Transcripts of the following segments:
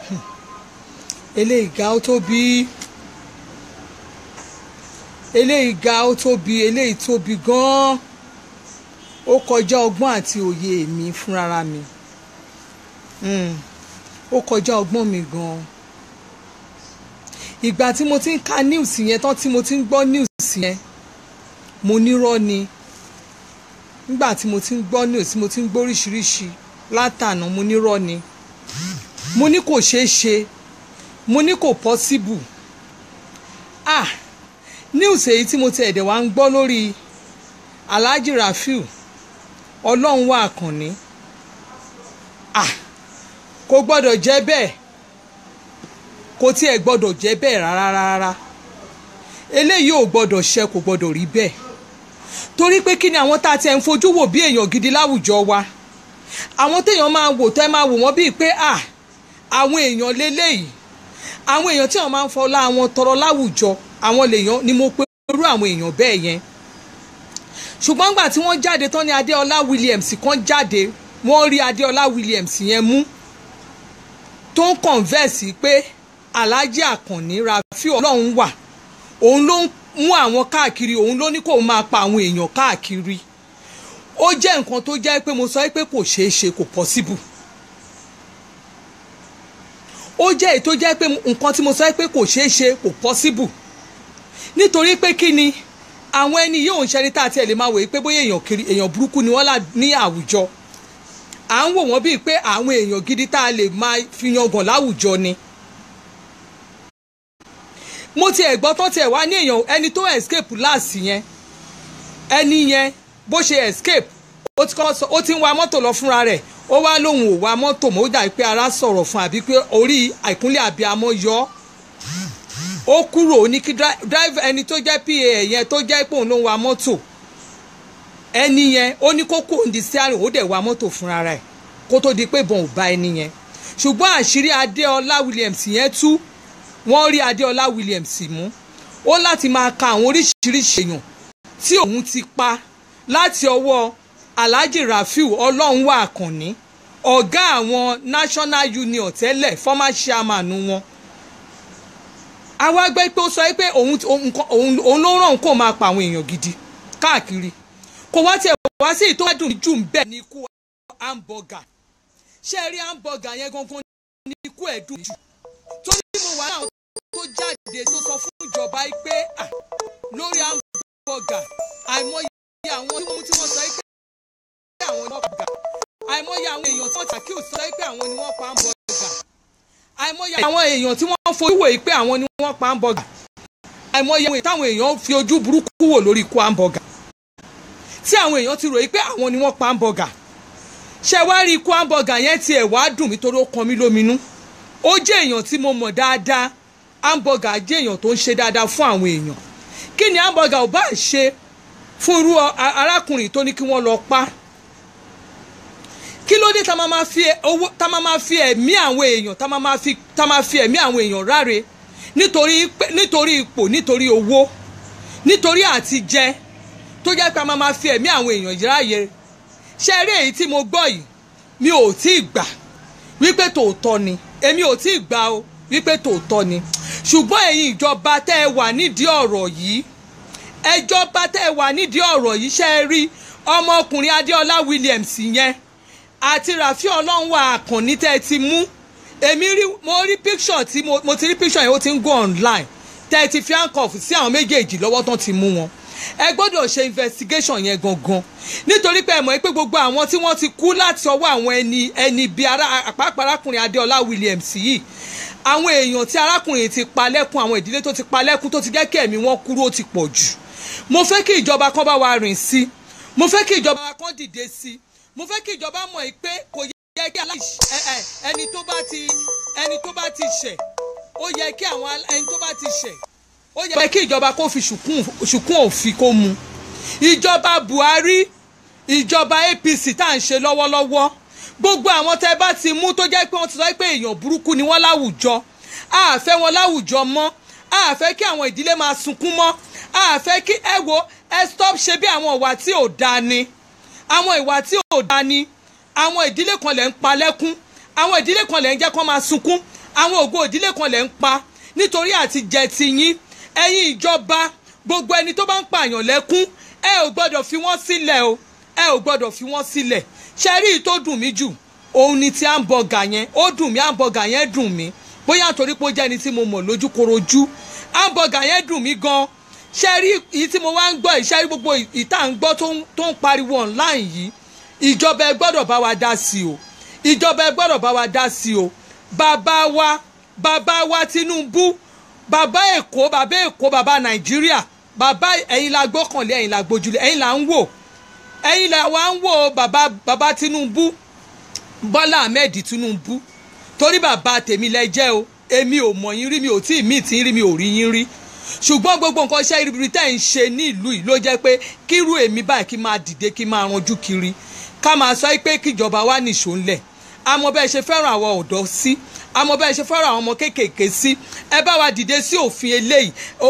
eléyìí ga ó tóbi eléyìí ga ó tóbi eléyìí tóbi gan-an ó kọjá ọgbọ́n àti òye mi fúnra mi Mm, ó kọjá ọgbọ́n mi gan-an ìgbà tí mo ti ń ka news yẹn tán tí mo ti ń gbọ́ news yẹn mo nírọ́ ni nígbà tí mo ti ń gbọ́ news tí mo ti ń gbọ́ oríṣiríṣi látànà mo nírọ́ ni mo ní kò ṣeé ṣe mo ní kò possible ah news èyí tí mo ti ẹ̀dẹ̀ wá ń gbọ́ lórí Alhaji Rafiu ọlọ́run wà àkànní ah kò gbọ́dọ̀ jẹ́ bẹ́ẹ̀ kò tiẹ̀ gbọ́dọ̀ jẹ́ bẹ́ẹ̀ rárá rárá eléyìí ò gbọ́dọ̀ ṣe kò gbọ́dọ̀ rí bẹ́ẹ̀ torí pé kí ni àwọn tá a ti ẹ̀ ń fojú wò bí èèyàn gidi láwùjọ wa àwọn téèyàn máa wò tẹ́ máa wò wọ́n bíi pé à àwọn èèyàn lélẹ́yìí àwọn èèyàn tí wọ́n máa ń fọlá àwọn tọrọ láwùjọ àwọn lèèyàn ni mo pe irú àwọn èèyàn bẹ́ẹ̀ yẹn ṣùgbọ́n nígbà tí wọ́n jáde tán ni Adéọlá Williams kan jáde wọ́n rí Adéọlá Williams yẹn mú tó ń kọ̀ǹvẹ́ẹ̀sì pé Alhaji Àkànní Rafiu ọlọ́run wà òun ló ń mú àwọn káàkiri òun ló ní kó máa pa àwọn èèyàn káàkiri ó jẹ́ nǹkan tó jẹ́ pé mo sọ pé kò ṣeé ṣe kò possible ó jẹ́ èyí tó jẹ́ pé nǹkan tí mo sọ pé kò ṣeé ṣe kò possible nítorí pé kí ni àwọn ẹni yóò ń ṣẹni tá a tiẹ̀ lè máa wòye pé bóyá èèyàn kiri èèyàn burúkú ni wọ́n là ní àwùjọ à ń wò wọ́n bíi pé àwọn èèyàn gidi tá a lè máa fi yangàn láwùjọ ni mo tiẹ̀ gbọ́ tán tiẹ̀ wá ní èèyàn ẹni tó escape láàsì yẹn ẹni yẹn bó ṣe escape ó ti kọ́ sọ ó ti ń wa mọ́tò lọ fúnra rẹ̀ ó wá lóun ò wa mọ́tò mọ́ ó dà pé ara sọ̀rọ̀ fún àbí pé orí àìkúnlẹ̀ àbíamọ́ yọ ọ́ ó kúrò ó ní kí drive ẹni tó jẹ́ pa yẹn tó jẹ́ pé òun ló ń wa mọ́tò ẹni yẹn ó ní kó kó òǹdí steering ó dẹ̀ wa mọ́tò fúnra rẹ̀ kó tó di pé bọ́n ò bá ẹni yẹn ṣùgbọ́n àṣírí Adéọlá Williams yẹn tú wọ́n rí Adéọlá Williams mú ó láti máa ka àwọn oríṣiríṣi èèyàn tí òun ti pa láti ọwọ́ Alhaji Rafiu Ọlọ́runwá Àkànní ọ̀gá àwọn National Union tẹ́lẹ̀ former chairman wọn àwa gbé pé ó sọ pé òun ló ràn kó máa pa àwọn èèyàn gidi káàkiri kò wá tiẹ̀ wá sí ìtọ́ ẹ̀dùn jù ń bẹ̀ ní ikú hamburger ṣé ẹ rí hamburger yẹn gangan ní ikú ẹ̀dùn jù torí mo wà náà tó jáde tó sọ fún ìjọba pé lórí hamburger àìmọye àwọn tí wọ́n sọ pé àwọn ni wọ́n pa àìmọye àwọn èèyàn tí wọ́n tàkì sọ pé àwọn ni wọ́n pa hamburger àìmọye àwọn èèyàn tí wọ́n fojú wò pé àwọn ni wọ́n pa hamburger àìmọye àwọn táwọn èèyàn fi ojú burúkú wò lórí ikú hamburger tí àwọn èèyàn ti ròyìn pé àwọn ni wọ́n pa hamburger ṣe wá rí ikú hamburger yẹn tiẹ̀ wá dùn mí torí ó kan mí lóminú ó jẹ́ èèyàn tí mo mọ̀ dáadáa hamburger jẹ́ èèyàn tó ń ṣe dáadáa fún àwọn èèyàn kí ni hamburger ò bá ṣe fún irú arákùnrin tó ní kí wọ́n lọ pa kí ló dé tá máa fi owó tá máa fi ẹ̀mí àwọn èèyàn tá máa fi tá máa fi ẹ̀mí àwọn èèyàn ráre nítorí nítorí ipò nítorí owó nítorí àti jẹ tó jẹ́ pé a máa máa fi ẹ̀mí àwọn èèyàn yìí ráàyè ṣé eré èyí tí mo gbọ́ yìí mi ò tí ì gbà wípé tòótọ́ ni èmi ò tí ì gbà o wípé tòótọ́ ni ṣùgbọ́n ẹ̀yin ìjọba tẹ́ ẹ wà nídìí ọ̀rọ̀ yìí ẹjọba tẹ́ ẹ wà nídìí ọ̀rọ̀ yìí ṣe é rí ọmọkùnrin Adéọlá Williams yẹn àti Rafiu Ọlọ́runwá Àkànní tẹ́ ẹ ti mú èmi rí mo rí picture tí mo ti rí picture yẹn ó ti ń go online tẹ́ ẹ ti fi handcuff sí àwọn méjèèjì lọ́wọ́ tán ti mú wọn ẹ gbọ́dọ̀ ṣe investigation yẹn gangan nítorí pé ẹ mọ̀ pé gbogbo àwọn tí wọ́n ti kú láti ọwọ́ àwọn ẹni ẹni bíi àpapọ̀ arákùnrin Adéọlá Williams yìí àwọn èèyàn tí arákùnrin ti pa lẹ́kún àwọn ìdílé tó ti pa lẹ́kún tó ti jẹ́ kí ẹ̀mí wọn kúrò ó ti pọ̀ jù mo fẹ́ kí ìjọba kan bá wa rìn sí mo fẹ́ kí ìjọba kan dìde sí mo fẹ́ kí ìjọba mọ̀ pé kò yẹ kí ẹni tó bá ti ẹni tó bá ti ṣẹ̀ ó yẹ kí àwọn ẹni tó bá ti ṣẹ̀ ó yẹ kí ìjọba kó fi ṣùkún òfin kó mu ìjọba Buhari ìjọba APC tá à ń ṣe lọ́wọ́lọ́wọ́ gbogbo àwọn tẹ́ bá ti mú tó jẹ́ pé wọ́n ti sọ pé èèyàn burúkú ni wọ́n láwùjọ a fẹ́ wọn láwùjọ mọ́ a fẹ́ kí àwọn ìdílé máa sunkún mọ́ a fẹ́ kí ẹ wo ẹ stop ṣe bí àwọn ìwà tí ò dáa ni àwọn ìwà tí ò dáa ni àwọn ìdílé kan lẹ̀ ń pa lẹ́kún àwọn ìdílé kan lẹ̀ ń jẹ́ kó máa sunkún àwọn ògo ìdílé kan lẹ̀ ń pa nítorí àti jẹ ti yín ẹ̀yin ìjọba gbogbo ẹni tó bá ń pààyàn lẹ́kún ẹ ò gbọ́dọ̀ fi wọ́n sílẹ̀ o ẹ ò gbọ́dọ̀ fi wọ́n sílẹ̀ ṣe rí i tó dùn mí jù òun ni ti hamburger yẹn ó dùn mí hamburger yẹn dùn mí bóyá torí pé ó jẹ́ ẹni tí mo mọ̀ lójú korojú hamburger yẹn dùn mí gan ṣe rí èyí tí mo wá ń gbọ́ ìṣe rí gbogbo ìta ń gbọ́ tó ń pariwo online yìí ìjọba ẹ gbọ́dọ̀ bá wa dá sí o ìjọba ẹ gbọ́dọ̀ bá wa dá sí o bàbá wa bàbá wa Tinubu bàbá Èkó bàbá Èkó bàbá Nàìjíríà bàbá ẹ̀yin la gbọ́kànlé ẹ̀yin la gbójúlé ẹ̀yin la ń wò ẹ̀yin la wa ń wò bàbá bàbá Tinubu Bọ́lá Ahmed Tinubu torí bàbá tèmi lẹ jẹ́ o èmi ò mọ̀ yín rí mi ò tí ì mí tí ń rí mi ò rí yín rí ṣùgbọ́n gbogbo nǹkan iṣẹ́ ibi tẹ́ ń ṣe ní ìlú yìí ló jẹ́ pé kírú èmi báyìí kí máa dìde kí máa ranjú kiri ká máa sọ pé kíjọba wa nìṣó ńlẹ̀ àmọ́ bẹ́ẹ̀ ṣe fẹ́ràn àwọn ọ̀dọ́ sí àmọ́ bẹ́ẹ̀ ṣe fẹ́ràn àwọn ọmọ kéékèèké sí ẹ bá wa dìde sí òfin eléyìí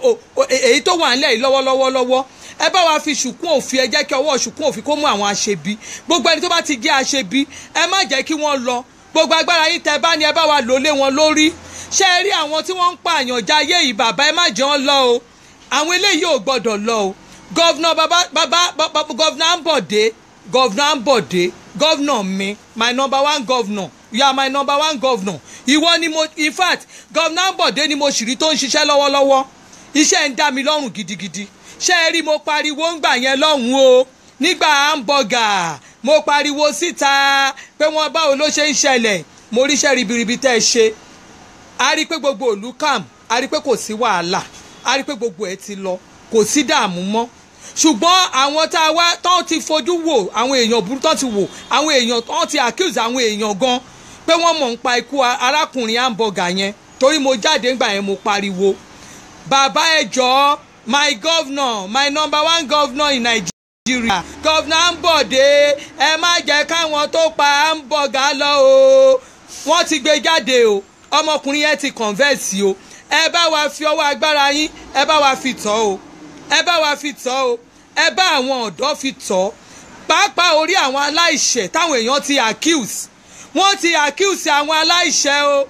èyí tó wà nílẹ̀ yìí lọ́wọ́lọ́wọ́ lọ́wọ́ ẹ bá wa fi ṣùkún òfin ẹ jẹ́ kí ọwọ́ ṣùkún òfin kó mú àwọn aṣebi gbogbo ẹni tó bá ti jẹ́ aṣebi ẹ má jẹ́ kí wọ́n lọ gbogbo agbára yín tẹ bá ní ẹ bá wa lò lé wọn lórí ṣé ẹ rí àwọn tí wọ́n ń pààyàn jayé yìí bàbá ẹ má jẹ́ wọn lọ o àwọn eléyìí ò gbọ́dọ̀ lọ o gọ́vnà bàbá bàbá gọ́vnà Ambode gọ́vnà Ambode gọ́vnà mi my number one governor you are my number one governor ìwọ ni mo in fact gọ́vnà Ambode ni mo sì rí tó ń ṣiṣẹ́ lọ́wọ́lọ́wọ́ iṣẹ́ ń dá mi lọ́rùn gidigidi ṣé ẹ rí mo pariwo ń gbà yẹn lọ́hùn o nígbà hamburger mo pariwo síta pé wọ́n báwo ló ṣe ń ṣẹlẹ̀ mo ríṣẹ́ ribiribi tẹ́ ẹ ṣe a rí i pé gbogbo òlú calm a rí i pé kò sí wàhálà a rí i pé gbogbo ẹ ti lọ kò sí dààmú mọ́ ṣùgbọ́n àwọn tá a wá tán ti fojú wò àwọn èèyàn burú tán ti wò àwọn èèyàn tán ti accuse àwọn èèyàn gan pé wọ́n mọ̀ ń pa ikú arákùnrin hamburger yẹn torí mo jáde ńgbà yẹn mo pariwo bàbá ẹ jọ̀ọ́ my governor my number one governor in Nigeria governor Ambode ẹ má jẹ́ káwọn tó pa hamburger lọ o wọ́n ti gbé jáde o ọmọkùnrin yẹn ti converse o ẹ bá wa fi ọwọ́ agbára yín ẹ bá wa fi tọ́ o ẹ bá wa fi tọ́ o ẹ bá àwọn ọ̀dọ́ fi tọ́ pàápàá orí àwọn aláìṣẹ̀ táwọn èèyàn ti accuse wọ́n ti accuse àwọn aláìṣẹ̀ o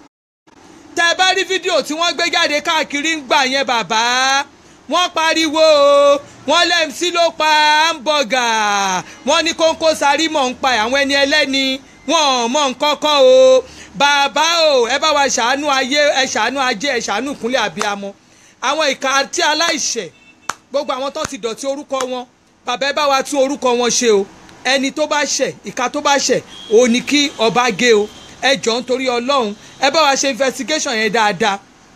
tẹ bá rí fídíò tí wọ́n gbé jáde káàkiri ń gbà yẹn bàbá wọ́n pariwo o wọ́n lẹ́mísí ló pa hamburger wọ́n ní kóńkó sáré mọ̀ ń pa àwọn ẹni ẹlẹ́ni wọ́n mọ̀ nǹkan kan o bàbá o ẹ bá wa ṣàánú ayé ẹ ṣàánú ajé ẹ ṣàánú ìkúnlẹ̀ àbíamọ àwọn ìka àti aláìṣẹ̀ gbogbo àwọn tó ti dọ̀tí orúkọ wọn bàbá ẹ bá wa tún orúkọ wọn ṣe o ẹni tó bá ṣẹ̀ ìka tó bá ṣẹ̀ ò ní kí ọba gé o ẹ jọ ń torí ọlọ́run ẹ bá wa ṣe investigation yẹn dáadáa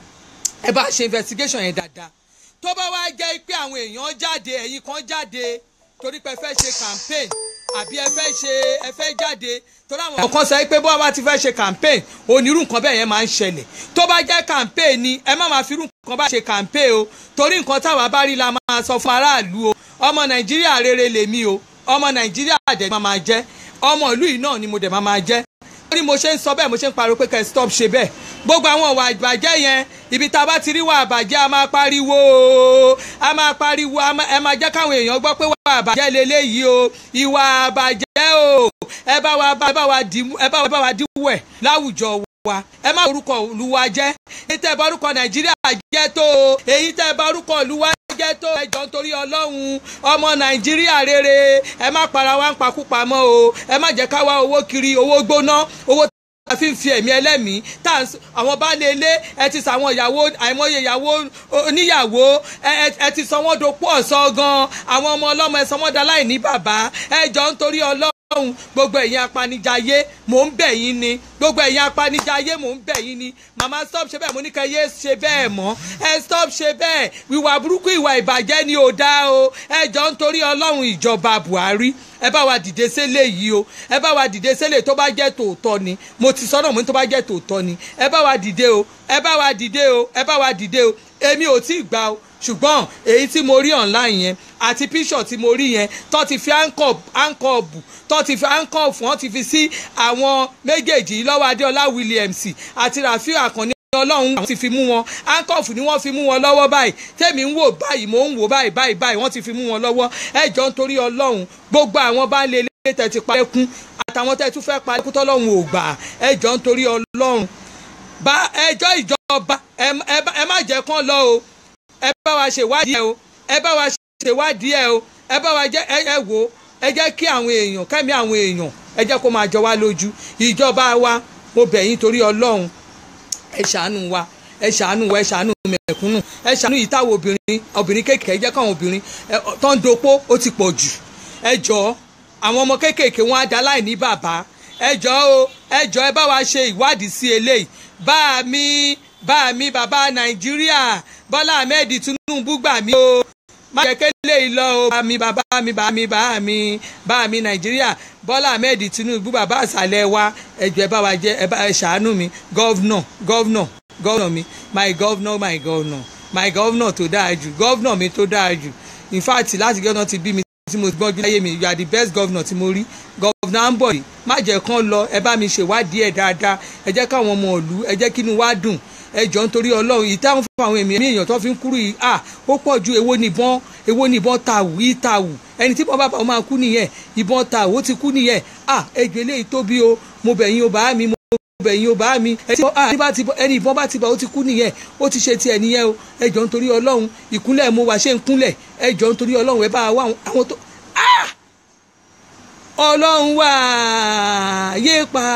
ẹ bá wa ṣe investigation yẹn dáadáa tó bá wá jẹ́ pé àwọn èèyàn jáde ẹ̀yin kan jáde torí pé ẹ fẹ́ ṣe campaign àbí ẹ fẹ́ ṣe ẹ fẹ́ jáde torí àwọn kan sọ pé bó bá ti fẹ́ ṣe campaign onírú nǹkan bẹ́ẹ̀ yẹn máa ń ṣẹlẹ̀ tó bá jẹ́ campaign ni ẹ má máa fi irú nǹkan bá ṣe campaign o torí nǹkan táwa bá rí la máa sọ fún aráàlú o ọmọ nàìjíríà rere lèmi o ọmọ nàìjíríà dẹ̀ máa máa jẹ́ ọmọ ìlú yìí náà ni mo dẹ̀ máa máa jẹ́ torí mo ṣe ń sọ bẹ́ẹ̀ mo ṣe ń pariwo pé kẹ́ ẹ stop ṣe bẹ́ẹ̀ gbogbo àwọn ìwà ìbàjẹ́ yẹn ibi tá a bá ti rí wà àbàjẹ́ a máa pariwo a máa pariwo ẹ máa jẹ́ káwọn èèyàn gbọ́ pé wà àbàjẹ́ leléyìí o ìwà àbàjẹ́ o ẹ bá wa ẹ bá wa dì ẹ bá wa díwọ̀ ẹ̀ láwùjọ wa ẹ má orúkọ olúwa jẹ́ èyí tẹ́ bá orúkọ nàìjíríà jẹ́ tó o èyí tẹ́ bá orúkọ olúwa jẹ́ tó ẹjọ́ nítorí ọlọ́run ọmọ nàìjíríà rere ẹ má para wa ń pakúpa mọ́ o ẹ má jẹ́ ká wá owó kiri owó gbóná owó a fi ń fi ẹ̀mí ẹlẹ́mìí tá àwọn baálé ilé ẹ ti sàwọn ìyàwó àìmọye ìyàwó oníyàwó ẹ ti sọ wọ́n dopò ọ̀sán gan àwọn ọmọ ọlọ́mọ ẹ sọ wọ́n da láì ní bàbá ẹ jọ nítorí ọlọ́run gbogbo ẹ̀yin apanijayé mò ń bẹ̀ yín ni gbogbo ẹ̀yin apanijayé mò ń bẹ̀ yín ni màmá stop ṣe bẹ́ẹ̀ mo ní kẹ́ yé ṣe bẹ́ẹ̀ mọ́ ẹ stop ṣe bẹ́ẹ̀ ìwà burúkú ìwà ìbàjẹ́ ni ò dáa o ẹ jọ nítorí ọlọ́run ìjọba Buhari ẹ bá wa dìde sẹ́lẹ̀ yìí o ẹ bá wa dìde sẹ́lẹ̀ tó bá jẹ́ tòótọ́ ni mo ti sọ́nà mo ní tó bá jẹ́ tòótọ́ ni ẹ bá wa dìde o ẹ bá wa dìde o ẹ bá wa dìde o èmi ò tí ì gbà o ṣùgbọ́n èyí tí mo rí online yẹn àti píṣọ̀ tí mo rí yẹn tó ti fi áńkọ̀ọ̀bù tó ti fi áńkọ̀ọ̀fù wọ́n ti fi sí àwọn méjèèjì lọ́wọ́ Adéọlá Williams àti Rafiu Àkànní ọlọ́run àwọn ti fi mú wọn ankọ́ọ̀fù ni wọ́n fi mú wọn lọ́wọ́ báyìí tèmi ń wò báyìí mò ń wò báyìí báyìí báyìí wọ́n ti fi mú wọn lọ́wọ́ ẹ jọ nítorí ọlọ́run gbogbo àwọn bá ń lé ilé tẹ̀ ti pa ẹkún àtàwọn tẹ̀ tún fẹ́ pa ẹkún tọ́lọ́run ò gbà ẹ jọ nítorí ọlọ́run bá ẹjọ́ ìjọba ẹ ẹ bá- ẹ má jẹ́ kán lọ o ẹ bá wa ṣèwádìí ẹ o ẹ bá wa ṣèwádìí ẹ o ẹ bá wa jẹ́ ẹ ẹ wò ó ẹ jẹ́ kí àwọn èèyàn kẹ́mi àwọn èèyàn ẹ jẹ́ kó máa jọ wá lójú ìjọba wa mo bẹ̀ yín torí ọlọ́run ẹ ṣàánú wa ẹ ṣàánú wa ẹ ṣàánú mẹ̀kúnnù ẹ ṣàánú yìí táwọn obìnrin obìnrin kéékèèké ẹ jẹ́ káwọn obìnrin ẹ, tó ń dopó ó ti pọ̀ jù ẹ jọ̀ọ́ àwọn ọmọ kéékèèké wọn á dá láì ní bàbá ẹ jọ̀ọ́ o ẹ jọ̀ọ́ ẹ bá wa ṣe ìwádìí sí eléyìí bá mi bá mi bàbá nàìjíríà bọ́lá ahmed tinubu gbà mí o má jẹ́ kélé yìí lọ o bá mi bàbá mi bá mi bá mi bá mi nàìjíríà bọ́lá ahmed tinubu bàbá àṣàlẹ̀ wa ẹ jọ̀ọ́ ẹ bá wa jẹ́ ẹ bá ẹ ṣàánú mi gọ́vnọ̀ gọ́vnọ̀ gọ́vnọ̀ mi my governor my governor my governor tó dáa jù governor mi tó dáa jù in fact láti gẹ́gẹ́ ti bí mi tí mo gbọ́njú láyé mi you are the best governor tí mo rí governor ambodi má jẹ́ kán lọ ẹ bá mi ṣèwádìí ẹ̀ dáadáa ẹ jẹ́ káwọn ọmọ ìlú ẹ jẹ́ kínú wa dùn ẹ jọ nítorí ọlọ́run yìí táwọn fún àwọn èmi èèyàn tó fi ń kúrú yìí à ó pọ̀ ju èwo nìbọn èwo nìbọn tàwù yìí tàwù ẹni tí bọ́n bá bá wọn máa kú nìyẹn ìbọn tàwù ó ti kú nìyẹn à ẹjọ́ eléyìí tóbi o mo bẹ̀ yín o bá mi mo bẹ̀yìn o bá mi ẹni bá ti bọ́- ẹni ìbọn bá ti bá ó ti kú nìyẹn ó ti ṣe tiẹ̀ nìyẹn o ẹ jọ nítorí ọlọ́run ìkúnlẹ̀ mo wà ṣe ń kúnlẹ̀ ẹ jọ nítorí ọlọ́run ẹ bá wa àwọn- àwọn tó Ah! ọlọ́run wà yé pa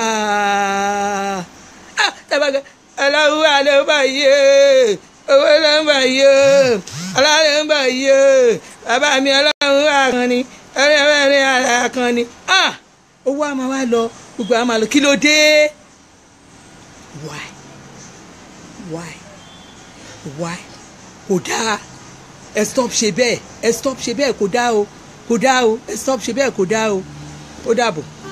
Ah! tẹ́bàgẹ́ ọlọ́run wà ló bá yé owó ló ń bá yé ọlọ́run ló ń bá yé bàbá mi ọlọ́run wà kan ni ọlọ́run wà kan ni Ah! owó àmà wa lọ gbogbo àmà lọ kí ló dé why why why kò dáa ẹ stop ṣe bẹ́ẹ̀ ẹ stop ṣe bẹ́ẹ̀ kò dáa o kò dáa o ẹ stop ṣe bẹ́ẹ̀ kò dáa o ó dàbọ̀.